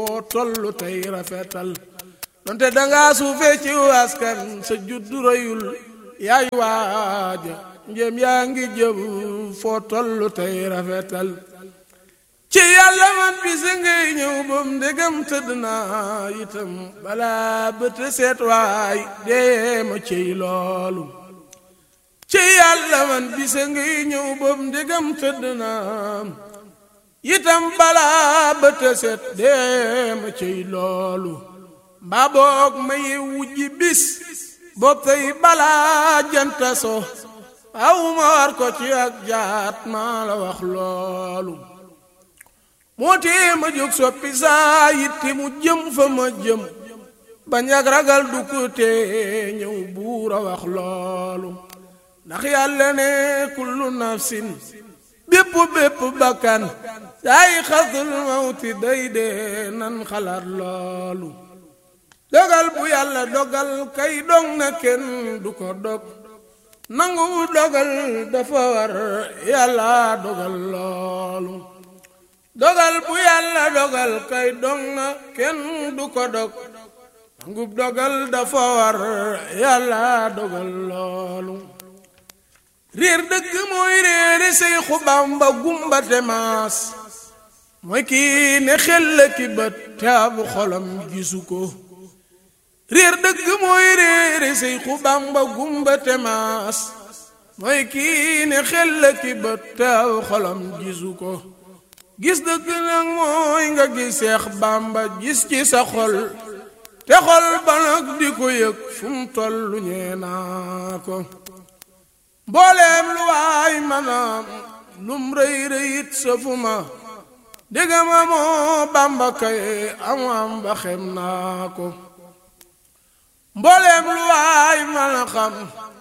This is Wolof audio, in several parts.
foo tollu tey rafetal donte danga suufee ci askan sa juddu rëyul yaay waaja njëm yaa ngi jëm foo tollu tey rafetal ci yàlla man bisa ngay ñëw bam ndegam tëdd naa itam balaa bët seet waay dee ma ciy loolu ci yàlla man bisa ngay ñëw bam ndegam tëdd naa itam balaa bët seet dee ma ciy loolu mbaa boog ma ye wujji bis bopp tey balaa janta so aw ma war ko ci ak jaat maa la wax loolu moo tee ma jóg soppi saa yitti mu jëm fa ma jëm bañ ak ragal du ko tee ñëw buur a wax loolu ndax yàlla ne kullu nafsin bépp bépp bakkan saay xasul mawti day dee nan xalaat loolu dogal bu yàlla dogal kay dog na kenn du ko dog nangu dogal dafa war yàlla dogal loolu dogal bu yàlla dogal kay dog na kenn du ko dog nangu dogal dafa war yàlla dogal loolu réer dëgg mooy réere Seexu Bàmba gumbate maas mooy kii ne xel la ki bët te ab xolam gisu ko réer dëgg mooy réere Seexu Bàmba gumbate maas mooy kii ne xel la ki bët te ab xolam gisu ko gis dëgg nag mooy nga gis Seex Bàmba gis ci sa xol te xol ba nag di ko yëg fu mu tollu ñee naa ko mbooleem lu waay manam lum rëy rëyit sa fu ma dégg ma moo Bàmba kay am am ba xem naa ko mbooleem lu waay mën a xam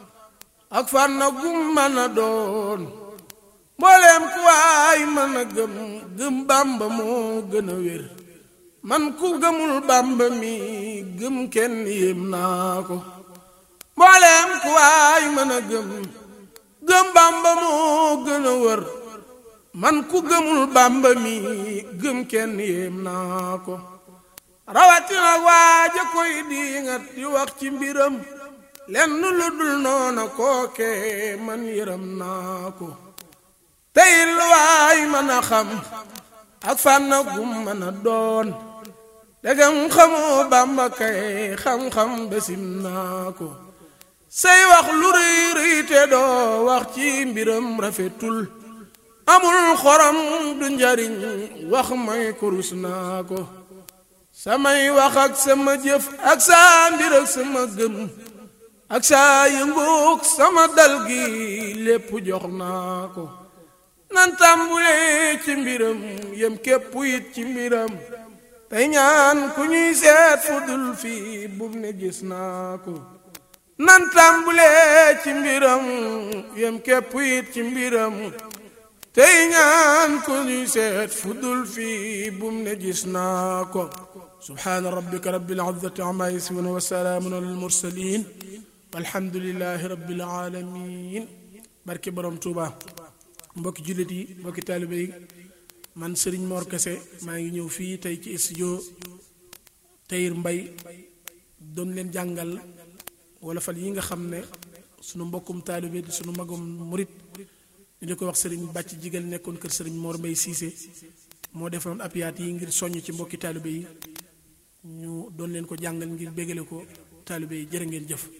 ak fan na gum mën a doon mbooleem ku waay mën a gëm gëm Bàmba moo gën a wér man ku gëmul Bàmba mi gëm kenn yéem naa ko mbooleem ku waay mën a gëm gëm Bàmba moo gën a wër man ku gëmul Bàmba mi gëm kenn yéem naa ko rawatina waaja koy diingat di wax ci mbiram lenn lu dul noona kooke man yëram naa ko tey lu waay mën a xam ak fànna gum mën a doon degam xamoo Bàmba kay xam-xam besim naa ko say wax lu rëy rëy te doo wax ci mbiram rafetul amul xorom du njariñ wax may kurus naa ko samay wax ak sama jëf ak saa mbir ak sama gëm ak saa yëngoog sama dal gi lépp jox naa ko nan tàmbulee ci mbiram yem képp it ci mbiram tey ñaan ku ñuy seet fu dul fii bum ne gis naa ko nan tàmbulee ci mbiram yem képp it ci mbiram tey ñaan ku ñuy seet fu dul fii bum ne gis naa ko subhaana rabbika rabbil izzati amma yasifun wa salaamun alal mursalin walhamdulillahi rabbil alamin barke borom Tuuba mbokki jullit yi mbokki taalibe yi man Serigne Mor Kese maa ngi ñëw fii tey ci studio Tahir Mbaye doon leen jàngal wala fal yi nga xam ne sunu mbokkum taalibe di sunu magum murit ñu di ko wax Serigne bàcc jigal nekkoon kër Serigne Mor Mbaye Cissé moo defoon apiyaat yi ngir soññ ci mbokki taalibe yi ñu doon leen ko jàngal ngir bégale ko taalibe yi jërë ngeen jëf